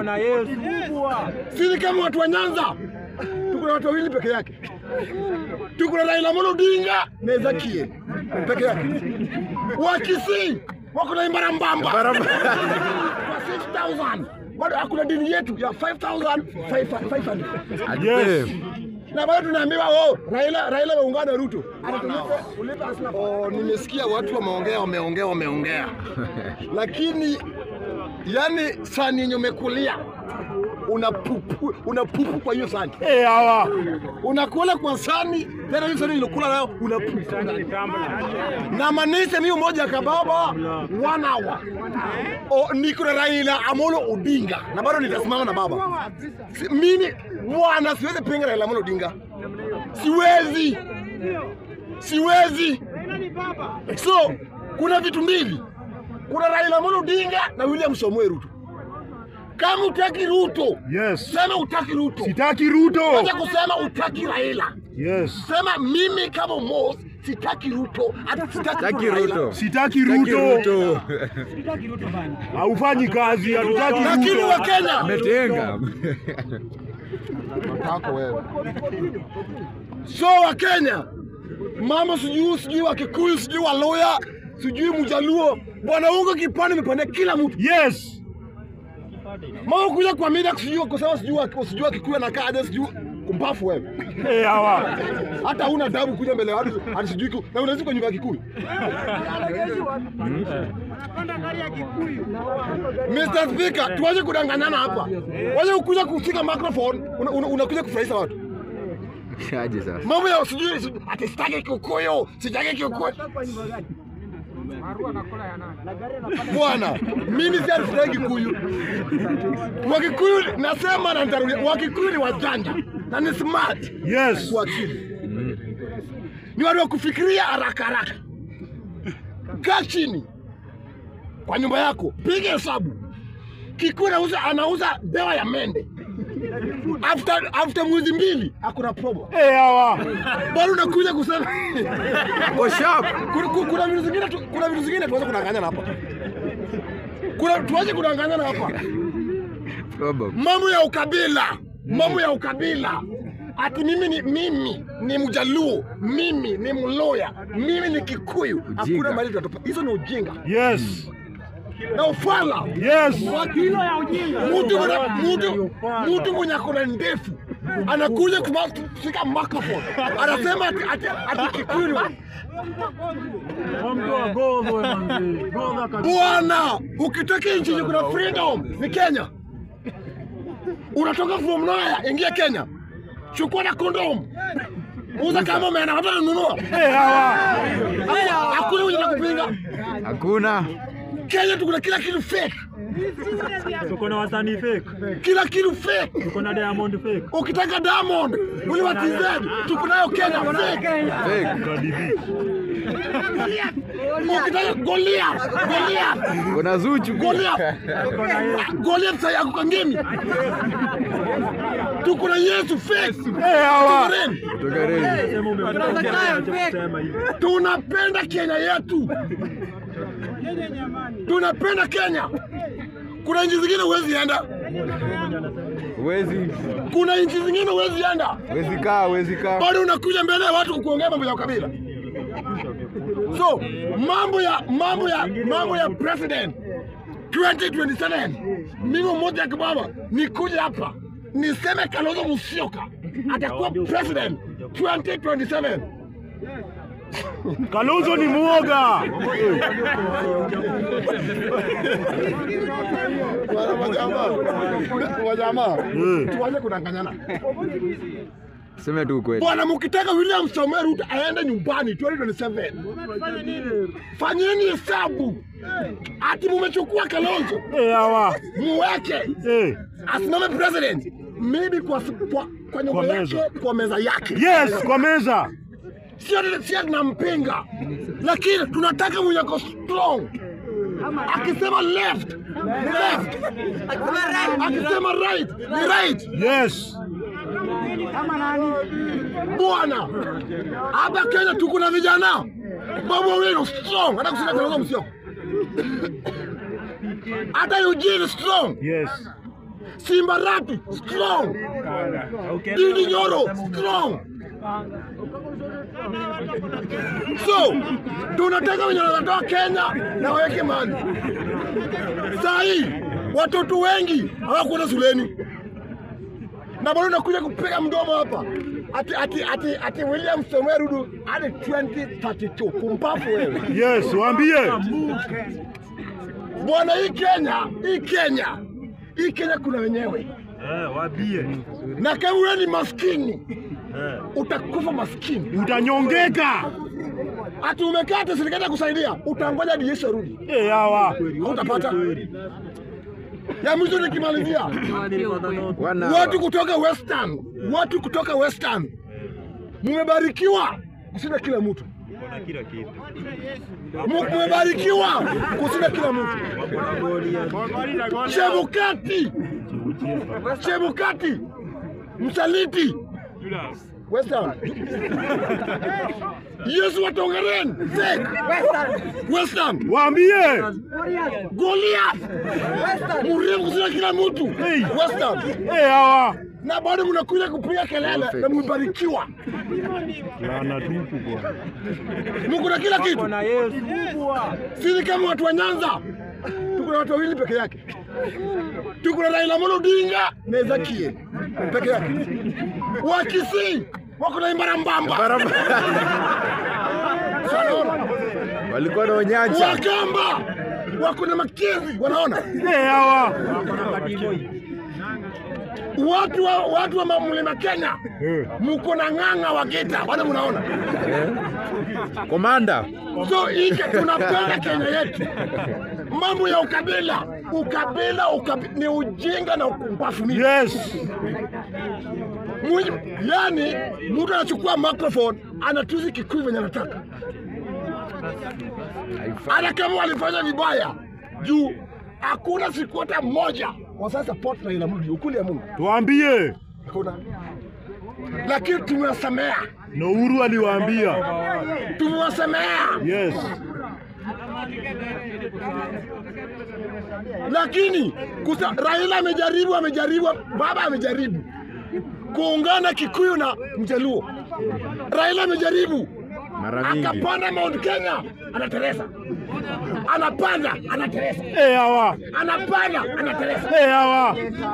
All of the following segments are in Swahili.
Bwana Yesu kubwa. Sisi kama watu wa Nyanza tuko na watu wawili peke yake, tuko na Raila Amolo Odinga na Ezekiel peke yake. Wa Kisii wako na Imara Mbamba kwa 6000 bado hakuna dini yetu ya 5500 Yes. na bado tunaambiwa oh, Raila Raila waungana na Ruto. Anatulipa ulipa asila. Oh, nimesikia watu wameongea wameongea wameongea, lakini yani sani yenye umekulia una pupu, una pupu kwa hiyo sani Eh, hawa. unakula kwa sani tena hiyo sani ilokula nayo una pupu ndani. na manise mimi moja ya kababa one hour o, niko na Raila Amolo Odinga na bado nitasimama na baba si, mimi bwana siwezi pinga Raila Amolo Odinga siwezi siwezi so kuna vitu mbili kuna Raila Amolo Odinga na William Samoei Ruto kama utaki Ruto Yes. sema utaki Ruto Sitaki Ruto. Acha kusema utaki Raila Yes. sema mimi kama Mos sitaki Ruto hata sitaki Raila. Sitaki Ruto. Haufanyi kazi, hatutaki lakini Ruto. wa Kenya Ametenga. Matako wewe. So wa Kenya mambo sijui sijui wa Kikuyu sijui wa Luya sijui Mjaluo bwana ungo kipande imepanda kila mtu Yes. mambo kuja kwa media sijui kusema sijui wa- sijui wa Kikuyu anakaa aje sijui kumbafu wewe Eh, hawa. hata huna adabu kuja mbele ya watu ati sijui ku- na unaweza kwa nyumba ya Kikuyu Mr. Speaker, tuache kudanganyana hapa. Waje ukuja kushika microphone, una- una- unakuja kufurahisha watu. Aje sasa. Mambo ya sijui sijui- ati sitaki Kikuyu, sitaki Kikuyu. Bwana, mimi si sitaki Kikuyu. Wakikuyu nasema na nitarudia, Wakikuyu ni wajanja na ni smart Yes. kwa akili. Ni watu wa kufikiria haraka haraka. Kaa chini kwa nyumba yako, piga hesabu. Kikuyu anauza anauza dawa ya mende after after mwezi mbili hakuna promo, Eh, hawa. bado unakuja kusema Go sharp. kuna, kuna- kuna vitu zingine tu- kuna vitu zingine tuanze kudanganyana hapa, kuna tuanze kudanganyana hapa, Problem. mambo ya ukabila, mambo ya ukabila ati mimi ni mimi ni Mjaluo, mimi ni Mloya, mimi ni Kikuyu. Hakuna mahali tutatopa. Hizo ni ujinga Yes. na ufala. Yes. Wakilo ya ujinga. Mtu mwenye mtu mtu mwenye akona ndefu anakuja kuma- kushika microphone anasema ati, ati, ati Kikuyu ni- Mtu wa gogo manzi. Gogo kabisa. Bwana, ukitaka nchi yenye kuna freedom ni Kenya. Unatoka from nowhere, ingia Kenya, chukua na kondom, uza kama umeenda hata nunua. Eh, hawa. Hakuna mwenye nakupinga. Hakuna. Kenya tuko na kila kitu fake, Tuko na wasanii fake. kila kitu fake. Tuko na Diamond fake. Ukitaka Diamond ule wa TZ tuko nayo Kenya fake. Fake. Cardi B. Ukitaka Goliath, Goliath, Kuna Zuchu. Goliath, Goliath sasa yako kangemi. Tuko na Yesu fake. Eh, hawa. Tuko na- Kutoka Reli. Sema umependa kusema hivi. tunapenda Kenya yetu, tunapenda Kenya. Kuna nchi zingine huwezi enda, Huwezi kuna nchi zingine huwezi enda, huwezi kaa, huwezi kaa. bado unakuja mbele ya watu kuongea mambo ya ukabila. So mambo ya mambo ya mambo ya president 2027 mimi mmoja ya kibaba nikuja hapa niseme Kalonzo Musyoka atakuwa president 2027. Kalonzo ni muoga. Wajamaa, Eh. tuanze kudanganyana. Tuseme tu ukweli. Bwana, mkitaka William Samoei Ruto aende nyumbani 2027, fanyeni hesabu ati mumechukua Kalonzo Eh, hawa. muweke Eh. asimame president, maybe kwa, kwa, kwa nyumba Kwa yake meza. kwa meza yake, Yes, kwa meza. sio sio tunampinga, lakini tunataka mwenye ako strong. Akisema left ni left, akisema right ni right. Yes. Bwana, hapa Kenya tuko na vijana Babu Owino strong, hata kushinda Kalonzo Musyoka, hata Eugene strong. Yes. Simba Rapi strong, Didi Nyoro strong. So tunataka wenye wanatoa Kenya na waweke mali. Saa hii watoto wengi hawakwenda shuleni na bado nakuja kupiga mdomo hapa ati ati ati ati William Samoei Ruto hadi 2032 kumpafu wewe Yes, waambie. bwana. Hii Kenya, hii Kenya, hii Kenya kuna wenyewe, Eh, waambie. na kama wewe ni maskini Eh. utakufa maskini. Utanyongeka. Ati umekaa ati serikali ya kusaidia, utangoja hadi Yesu arudi, Eh, hawa. hautapata. Ya mwisho nikimalizia, Wana watu kutoka Western, watu kutoka Western, mumebarikiwa kushinda kila mtu, Kuna kila kitu. Mu- mumebarikiwa kushinda kila mtu. Chebukati, Chebukati, msaliti Western. Yesu watongeren fake Western Waambie. Goliath mrefu kushinda kila mtu Hey. Western, Eh, hawa. na bado mnakuja kupiga kelele na mmebarikiwa, Laana tupu bwana. mko na kila kitu. Sisi kama watu wa Nyanza tuko na watu wawili peke yake, tuko na Raila Amolo Odinga na Ezekiel peke yake. Wa Kisii wako na Imbara Mbamba, Wanaona? walikuwa na onyacha Wakamba wako na Makenzi, wanaona Eh, hawa. watu wa watu wa mlima Kenya Eh. mko na ng'ang'a wa Gita, bado mnaona. komanda So hii tunapenda Kenya yetu. Mambo ya ukabila, ukabila, ukabila ni ujinga na upumbavu mingi. Yes. Mwenye- Yani mtu anachukua microphone anatusi Kikuyu venye anataka, hata kama walifanya vibaya juu hakuna siku hata moja wasa support Raila Amolo ukuli ya Mungu Tuambie. hakuna, lakini tumewasamea, Na Uhuru aliwaambia. tumewasamea Yes. lakini kusa, Raila amejaribu, amejaribu, baba amejaribu kuungana Kikuyu na Mjaluo. Raila amejaribu mara mingi akapanda Mount Kenya, anateresa, anapanda, anateresa, Eh, hawa. anapanda, anateresa. Eh, hawa.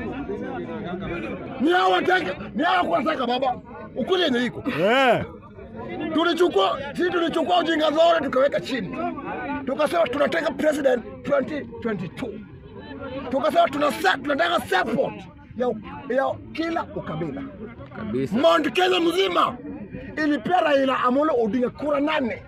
Ni hao wataka, ni hao kuwataka baba, ukweli yenye iko Eh. tulichukua sisi tulichukua ujinga zote tukaweka chini, tukasema tunataka president 2022 tukasema tuna tunataka support ya, ya kila ukabila. kabisa Mount Kenya mzima ilipea Raila Amolo Odinga kura nane,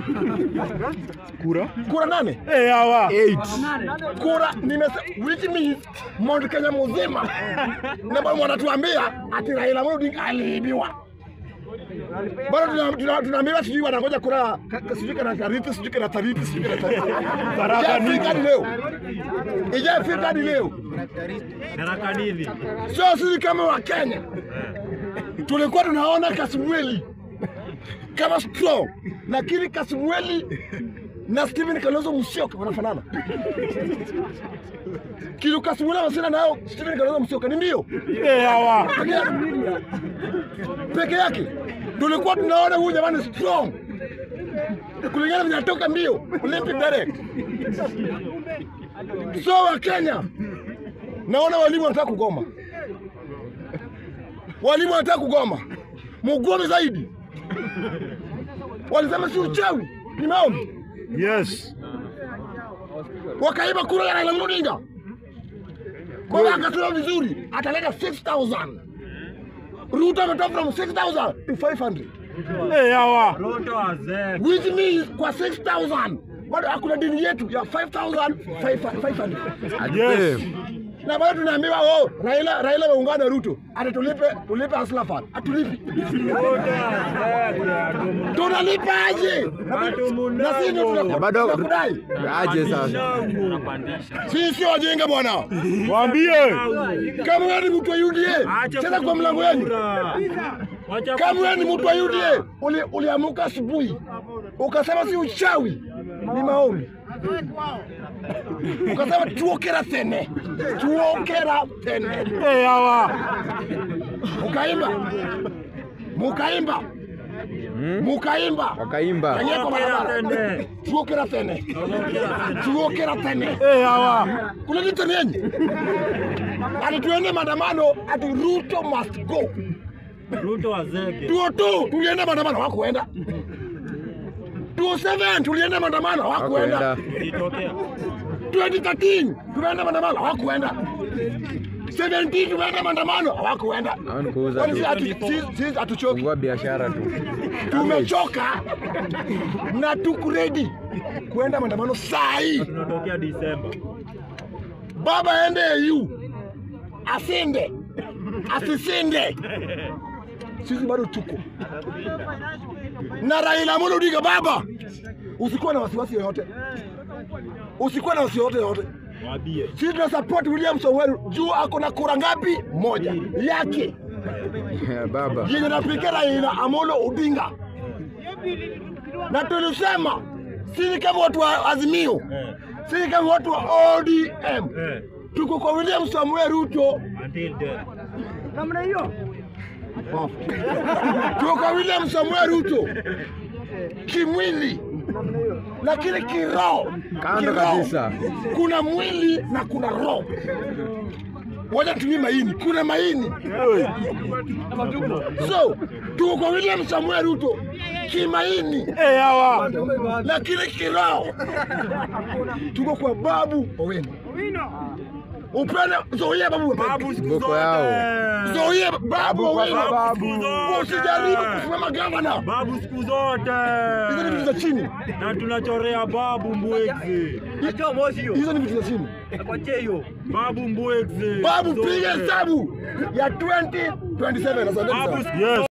Kura. kura nane, Eh, hawa. kura nimesema, which means Mount Kenya mzima, na bado wanatuambia ati Raila Amolo Odinga aliibiwa. Bado tuna- tuna- tunaambiwa sijui wanangoja kura ka- ka- sijui kana tariti sijui kana tariti sijui kana tariti. Baraka Ijafika nini? hadi leo, ijafika hadi leo. Baraka nini? So sisi kama wa Kenya tulikuwa tunaona Kasumweli kama strong, lakini Kasumweli na Stephen Kalonzo Musyoka wanafanana. Kilu Kasumweli anasema nao Stephen Kalonzo Musyoka ni mbio Eh, hawa. peke yake, peke yake tulikuwa tunaona huyu jamani strong kulingana vile anatoka mbio Olympic direct. So wa Kenya naona walimu wanataka kugoma, walimu wanataka kugoma, mugome zaidi. Walisema si uchawi, ni maombi. Yes. Wakaiba kura ya Raila Amolo Odinga, kwa hiyo akasema vizuri, ataleta 6000 Ruto ametoa from 6000 to 500 Eh, hawa. which means kwa 6000 bado hakuna dini yetu ya 5500 Yes. na bado tunaambiwa oh, Raila Raila ameungana na Ruto ati tulipe tulipe Hustler Fund atulipi tunalipa aje na sisi ndio Na tunaku- bado tunakudai aje sasa sisi sio wajinga bwana Waambie. kama wewe ni mtu wa UDA cheza kwa mlango wenu kama wewe ni mtu wa UDA uli, uliamuka asubuhi ukasema si uchawi ni maombi ukasema tuokera tene, tuokera tene, Eh, hawa. mukaimba mukaimba mukaimba Wakaimba. Kanye kwa barabara Tene. tuokera tene, tuokera tene. Eh, hawa. Kuna nini tena yenye? Ati tuende maandamano, ati Ruto must go. Ruto wazege. Tuo tu tulienda maandamano hawakuenda. Tuo 7 tulienda maandamano hawakuenda. Hawakuenda. Ilitokea. 2013 tumeenda maandamano hawakuenda. 17 tumeenda maandamano hawakuenda. Hao ni kuuza Kwani tu. sisi hatu- sisi- sisi hatuchoki, Fungua biashara tu. tumechoka na tuko ready kuenda maandamano saa hii. Tunatokea Disemba. Baba aende EU asinde asisinde, sisi bado tuko na Raila Amolo Odinga. Baba, usikuwa na wasiwasi yoyote, usikuwa na wasiwasi yoyote. Waambie. Sisi tuna support William Samoei juu ako na kura ngapi? Moja yake Baba. yenye napigia Raila Amolo Odinga, na tulisema sisi kama watu wa Azimio, Eh. sisi kama watu wa ODM Eh. tuko kwa William Samuel Ruto, Until death. tuko kwa William Samuel Ruto kimwili, lakini kiroho, Kando kiroho. kabisa. kuna mwili na kuna roho. Wacha tumie maini, kuna maini. So tuko kwa William Samuel Ruto kimaini, Eh, hawa. lakini kiroho tuko kwa Babu Owino. Upende Zoea Babu Owino. Babu siku Boko zote. Zoea Babu Babu kwa Owino. sababu. Usijaribu kusimama gavana. Babu siku zote. Hizo ni vitu za chini. Na tunachorea babu mbwegze. Hizo ni vitu za chini. Babu mbwegze. Babu Zote. piga hesabu ya 2027 asanteni Babu sana. yes.